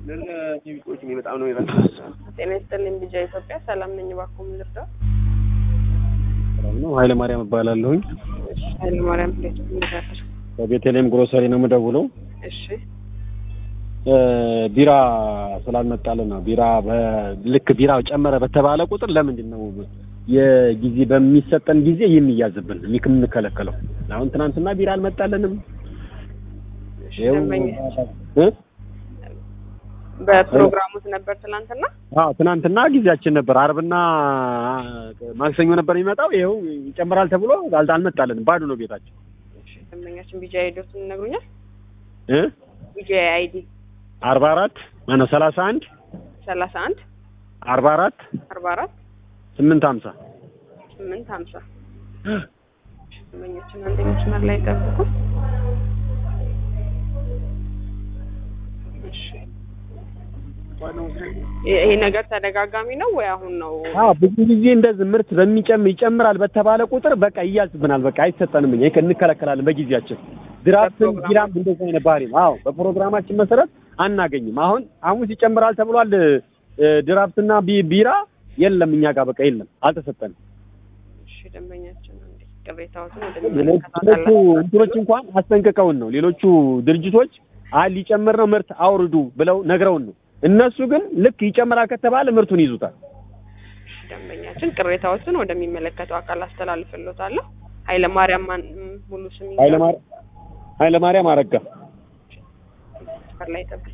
በጣም ነው ጤና ይስጥልኝ ቢጃ ኢትዮጵያ ሰላም ነኝ። እባክዎ ምን ልርዳው? ነው ኃይለ ማርያም እባላለሁኝ። እሺ ኃይለ ማርያም ፕሌት ምንጋር በቤተልሔም ግሮሰሪ ነው የምደውለው። እሺ ቢራ ስላልመጣልን ነው። ቢራ ልክ ቢራ ጨመረ በተባለ ቁጥር ለምንድን ነው የጊዜ በሚሰጠን ጊዜ የሚያዝብን የምንከለከለው? አሁን ትናንትና ቢራ አልመጣልንም። እሺ ይኸው ደንበኛ እ? በፕሮግራሙት ነበር ትናንትና። አዎ ትናንትና ጊዜያችን ነበር። አርብና ማክሰኞ ነበር የሚመጣው። ይኸው ይጨምራል ተብሎ አል- አልመጣልንም። ባዶ ነው ቤታችን እሺ ደንበኛችን ቢጃ አይዲዎትን ይነግሩኛል? እ ቢጃ አይዲ አርባ አራት ማነው ሰላሳ አንድ ሰላሳ አንድ አርባ አራት አርባ አራት ስምንት ሀምሳ ስምንት ሀምሳ ደንበኛችን አንድ መስመር ላይ ጠብቁ። እሺ ይሄ ይሄ ነገር ተደጋጋሚ ነው ወይ አሁን ነው? አዎ ብዙ ጊዜ እንደዚህ ምርት በሚጨምር ይጨምራል በተባለ ቁጥር በቃ ይያዝብናል። በቃ አይሰጠንም። እኛ እንከለከላለን በጊዜያችን። ድራፍትም በፕሮግራም- ቢራም እንደዚህ አይነት ባህሪ ነው። አዎ በፕሮግራማችን መሰረት አናገኝም። አሁን ሐሙስ ይጨምራል ተብሏል። እ፣ ድራፍትና ቢ- ቢራ የለም እኛ ጋር በቃ የለም፣ አልተሰጠንም። እሺ ደንበኛችን አንዴ ቅሬታዎትን ሌሎቹ ወደሚመለከታቸው እንትኖች እንኳን አስጠንቅቀውን ነው። ሌሎቹ ድርጅቶች አይ ሊጨምር ነው ምርት አውርዱ ብለው ነግረውን ነው። እነሱ ግን ልክ ይጨምራል ከተባለ ምርቱን ይዙታል። ደንበኛችን ቅሬታዎችን ወደሚመለከተው አካል አስተላልፍልዎታለሁ። ኃይለ ማርያም ማን ም- ሙሉ ስም ኃይለማርያም ኃይለማርያም አረጋ መስመር ላይ ጠብቁ።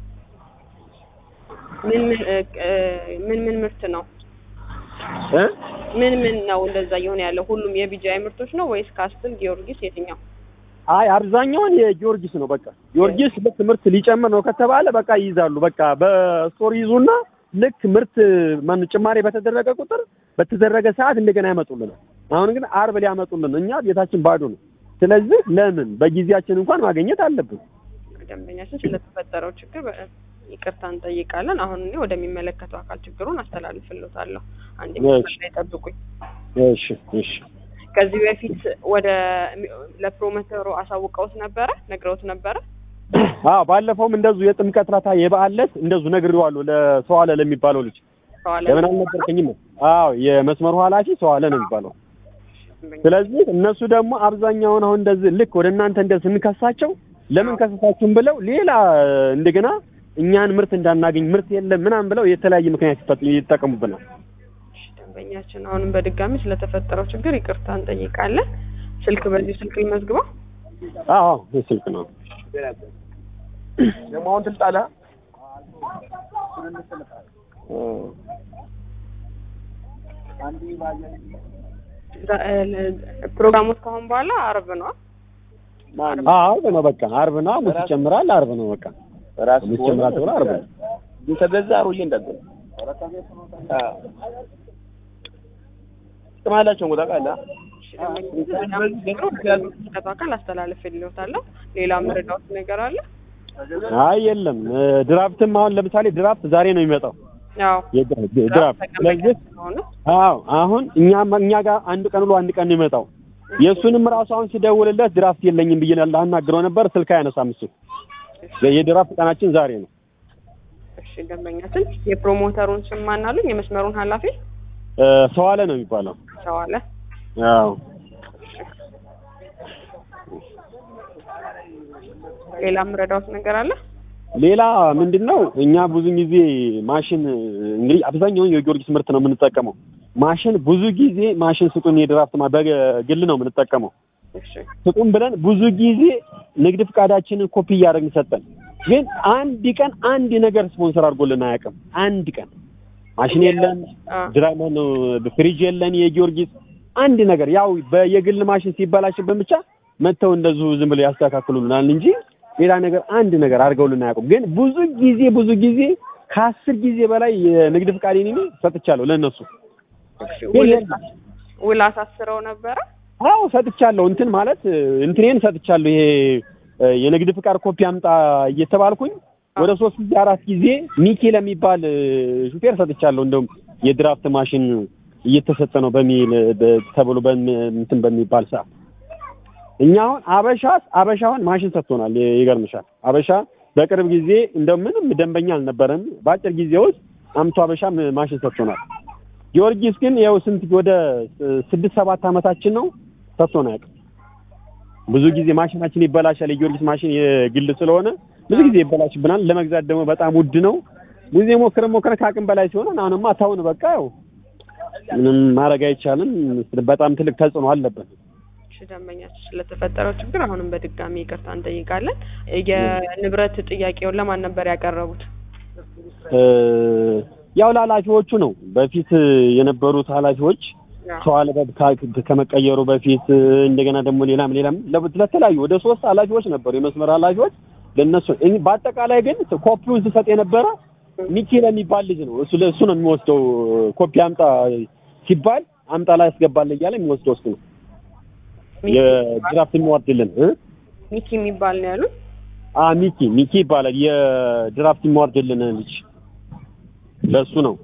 ምን ምን እ፣ እ፣ ምን ምን ምርት ነው? እ ምን ምን ነው እንደዛ እየሆነ ያለው? ሁሉም የቢጃይ ምርቶች ነው ወይስ ካስትል፣ ጊዮርጊስ የትኛው? አይ አብዛኛውን የጊዮርጊስ ነው። በቃ ጊዮርጊስ ልክ ምርት ሊጨምር ነው ከተባለ በቃ ይይዛሉ። በቃ በስቶር ይዙና ልክ ምርት ማን ጭማሪ በተደረገ ቁጥር በተደረገ ሰዓት እንደገና ያመጡልናል። አሁን ግን አርብ ሊያመጡልን እኛ ቤታችን ባዶ ነው። ስለዚህ ለምን በጊዜያችን እንኳን ማግኘት አለብን። ደንበኛችን ስለተፈጠረው ችግር በ- ይቅርታ እንጠይቃለን። አሁን እኔ ወደሚመለከተው አካል ችግሩን አስተላልፍልዎታለሁ። አንዴ መስመር ላይ ጠብቁኝ። እሺ እሺ። ከዚህ በፊት ወደ ለፕሮሞተሩ አሳውቀውት ነበረ ነግረውት ነበረ። አዎ ባለፈውም እንደዚሁ የጥምቀት ራታ የበዓል ዕለት እንደዚሁ ነግሬዋለሁ ለሰው አለ ለሚባለው ልጅ ሰዋለ ለምን አልነገርከኝም? አዎ የመስመሩ ኃላፊ ሰው አለ ነው የሚባለው። ስለዚህ እነሱ ደግሞ አብዛኛውን አሁን እንደዚህ ልክ ወደ እናንተ እንደዚህ ስንከሳቸው ለምን ከሰሳችሁም ብለው ሌላ እንደገና እኛን ምርት እንዳናገኝ ምርት የለም ምናምን ብለው የተለያየ ምክንያት ይፈጥ- ይጠቀሙብናል። እሺ፣ ደንበኛችን አሁንም በድጋሚ ስለተፈጠረው ችግር ይቅርታ እንጠይቃለን። ስልክ በዚህ ስልክ ልመዝግበው። አዎ ይህ ስልክ ነው። ደግሞ አሁን ትልጣላ ዛ- እ፣ ለ- ፕሮግራሙ እስካሁን በኋላ አርብ ነው። አዎ አርብ ነው በቃ አርብ ነው። ሐሙስ ይጨምራል። አርብ ነው በቃ ራስ ሐሙስ ይጨምራል ተብሎ አርብ ነው። ግን ተገዛ አሮዬ እንዳለ ጥቅም አላቸው እንኳ ታውቃለህ። የሚመለከተው አካል አስተላልፍልዎታለሁ። ሌላ መረዳዎት ነገር አለ? አይ የለም እ፣ ድራፍትም አሁን ለምሳሌ ድራፍት ዛሬ ነው የሚመጣው ያው የድራ- ድራፍት ስለዚህ ስለሆነ አዎ አሁን እኛ እኛ ጋር አንድ ቀን ብሎ አንድ ቀን ነው የሚመጣው። የእሱንም ራሱ አሁን ሲደውልለት ድራፍት የለኝም ብዬ ላናግረው ነበር። ስልክ አያነሳም እሱ። የድራፍት ቀናችን ዛሬ ነው። እሺ፣ ደንበኛችን የፕሮሞተሩን ስም ማን አሉኝ? የመስመሩን ኃላፊ እ፣ ሰው አለ ነው የሚባለው። ሰው አለ። አዎ ሌላ የምረዳዎት ነገር አለ? ሌላ ምንድን ነው እኛ ብዙ ጊዜ ማሽን እንግዲህ አብዛኛውን የጊዮርጊስ ምርት ነው የምንጠቀመው። ማሽን ብዙ ጊዜ ማሽን ስጡን የድራፍት ማ- በግል ነው የምንጠቀመው። እሺ፣ ስጡን ብለን ብዙ ጊዜ ንግድ ፍቃዳችንን ኮፒ እያደረግን ሰጠን። ግን አንድ ቀን አንድ ነገር ስፖንሰር አድርጎልን አያውቅም። አንድ ቀን ማሽን የለን፣ አ፣ ድራማ ነው ፍሪጅ የለን፣ የጊዮርጊስ አንድ ነገር ያው በየግል ማሽን ሲበላሽብን ብቻ መጥተው እንደዚሁ ዝም ብለው ያስተካክሉልናል እንጂ ሌላ ነገር አንድ ነገር አድርገውልን አያውቁም። ግን ብዙ ጊዜ ብዙ ጊዜ ከአስር ጊዜ በላይ የንግድ ፍቃዴን እኔ ሰጥቻለሁ ለእነሱ። እሺ፣ ግን ውል የለም። ውል አሳስረው ነበረ? አዎ ሰጥቻለሁ። እንትን ማለት እንትኔን ሰጥቻለሁ። ይሄ እ፣ የንግድ ፍቃድ ኮፒ አምጣ እየተባልኩኝ ወደ ሶስት ጊዜ አራት ጊዜ ሚኪ ለሚባል እ፣ ሹፌር ሰጥቻለሁ። እንደውም የድራፍት ማሽን እየተሰጠ ነው በሚል በ- ተብሎ በሚ- እንትን በሚባል ሰዓት እኛ አሁን አበሻ አበሻውን ማሽን ሰጥቶናል። ይ- ይገርምሻል። አበሻ በቅርብ ጊዜ እንደው ምንም ደንበኛ አልነበረን። በአጭር ጊዜ ውስጥ አምቶ ሀበሻ ማሽን ሰጥቶናል። ጊዮርጊስ ግን ያው ስንት ወደ ስድስት ሰባት ዓመታችን ነው ሰጥቶን አያውቅም። ብዙ ጊዜ ማሽናችን ይበላሻል። የጊዮርጊስ ማሽን የግል ስለሆነ ብዙ ጊዜ ይበላሽብናል። ለመግዛት ደግሞ በጣም ውድ ነው። ጊዜ ሞክረ ሞክረ ከአቅም በላይ ሲሆን አሁንማ ታውን በቃ ያው ምንም ማድረግ አይቻልም። በጣም ትልቅ ተጽዕኖ አለበት። እሺ ደንበኛችን ስለተፈጠረው ችግር አሁንም በድጋሚ ይቅርታ እንጠይቃለን። የንብረት ጥያቄውን ለማን ነበር ያቀረቡት? እ ያው ለኃላፊዎቹ ነው። በፊት የነበሩት ኃላፊዎች ሰው አለበት ከመቀየሩ በፊት እንደገና ደግሞ ሌላም ሌላም ለተለያዩ ወደ ሶስት ኃላፊዎች ነበሩ የመስመር ኃላፊዎች ለነሱ እኔ በአጠቃላይ ግን ኮፒውን ስሰጥ የነበረ ሚኪ ለሚባል ልጅ ነው። እሱ ለእሱ ነው የሚወስደው። ኮፒ አምጣ ሲባል አምጣ ላይ ያስገባል እያለ የሚወስደው እሱ ነው። የድራፍት የሚወርድልን እ ሚኪ የሚባል ነው ያሉት። አ ሚኪ ሚኪ ይባላል። የድራፍት የሚወርድልን ልጅ ለእሱ ነው።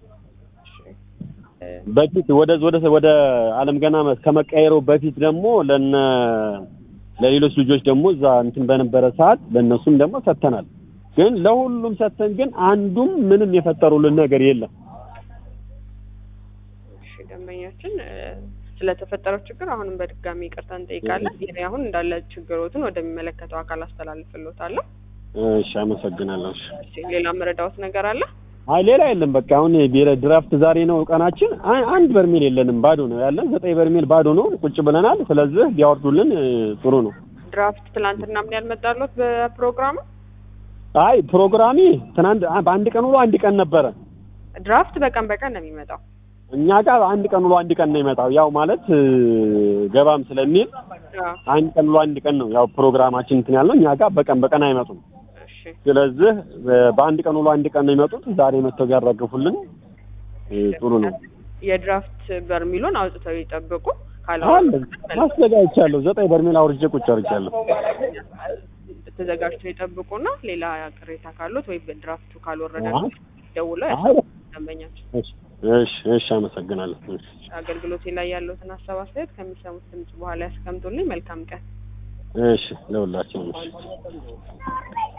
በፊት ወደ ወደ ወደ አለም ገና ከመቀየሩ በፊት ደግሞ ለነ ለሌሎች ልጆች ደግሞ እዛ እንትን በነበረ ሰዓት ለእነሱም ደግሞ ሰጥተናል። ግን ለሁሉም ሰጥተን ግን አንዱም ምንም የፈጠሩልን ነገር የለም። እሺ ደንበኛችን ስለተፈጠረው ችግር አሁንም በድጋሚ ይቅርታ እንጠይቃለን። ይሄ አሁን እንዳለ ችግሮትን ወደሚመለከተው አካል አስተላልፍልዎታለሁ። እሺ አመሰግናለሁ። እሺ እሺ ሌላ መረዳዎት ነገር አለ? አይ ሌላ የለም። በቃ አሁን የቢረ ድራፍት ዛሬ ነው ቀናችን። አ- አንድ በርሜል የለንም፣ ባዶ ነው ያለን። ዘጠኝ በርሜል ባዶ ነው፣ ቁጭ ብለናል። ስለዚህ ቢያወርዱልን እ, ጥሩ ነው። ድራፍት ትላንትና ምን ያልመጣሎት በፕሮግራሙ? አይ ፕሮግራሚ ትናንት አ- በአንድ ቀን ውሎ አንድ ቀን ነበረ። ድራፍት በቀን በቀን ነው የሚመጣው። እኛ ጋር አንድ ቀን ውሎ አንድ ቀን ነው ይመጣው። ያው ማለት እ, ገባም ስለሚል አዎ አንድ ቀን ውሎ አንድ ቀን ነው ያው ፕሮግራማችን እንትን ያልነው። እኛ ጋር በቀን በቀን አይመጡም። እሺ ስለዚህ እ, በአንድ ቀን ውሎ አንድ ቀን ነው የሚመጡት። ዛሬ መጥተው ቢያራግፉልን እ, ጥሩ ነው። የድራፍት በርሚሉን አውጥተው ይጠብቁ። አለ ካልሆነ አዘጋጅቻለሁ። ዘጠኝ በርሜል አውርጄ ቁጭ አድርጌያለሁ። ተዘጋጅተው ይጠብቁና ሌላ ቅሬታ ካሉት ወይ በድራፍቱ ካልወረደ አይ ደውለው አይ ደንበኛችን እሺ እሺ እሺ፣ አመሰግናለሁ። እሺ አገልግሎቴ ላይ ያለውትን ሀሳብ አስተያየት ከሚሰሙት ድምጽ በኋላ ያስቀምጡልኝ። መልካም ቀን። እሺ፣ ለሁላችንም እሺ።